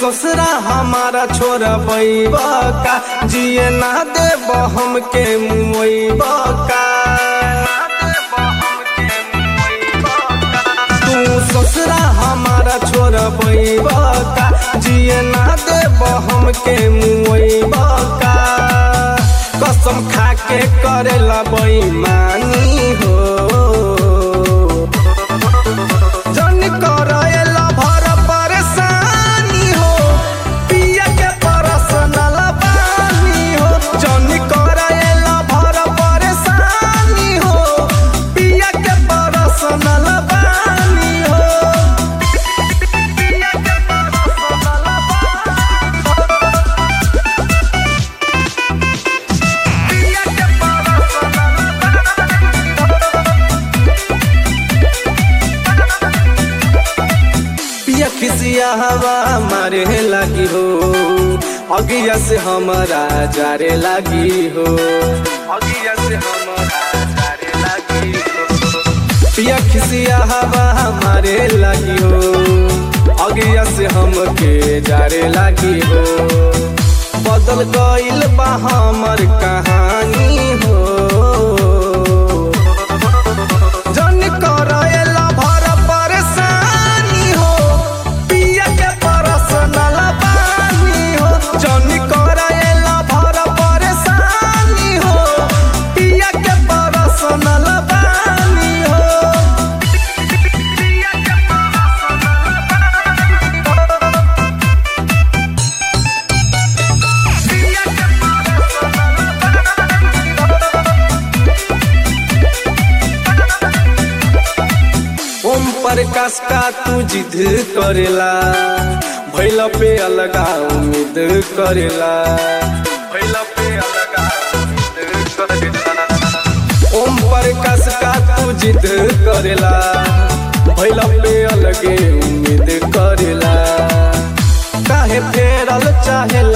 ससुरा हमारा छोरा का जिए ना देब हमके मुआ का तू ससुरा हमारा छोरा का जिए ना देब हमके मुआ का कसम खा के करेला बेईमानी हो जन करेला भर परेशानी हो पिया के परसनल बानी हो जन करेला भर परेशानी हो पिया के परसनल बानी हो पिया के परसनल पिया के पिया खिसिया हवा मारे लगी हो अगिया से हमारा जारे लगी हो अगिया से हमारा जारे लगी हो पिया खिसिया हवा हमारे लगी हो अगिया से हमके जारे लगी हो बदल गइल बा हमर कहानी हो जन करेला भर परेशानी हो पिया के परसनल बानी हो जन करेला भर परेशानी हो पिया के परसनल बानी हो पिया के पिया के ओम प्रकाश का तू जिद करेला भैल पे अलगा उम्मीद करेला भैल पे अलगा उम्मीद करेला ओम प्रकाश का तू जिद करेला भैल पे अलगे उम्मीद करेला काहे फेरल चाहे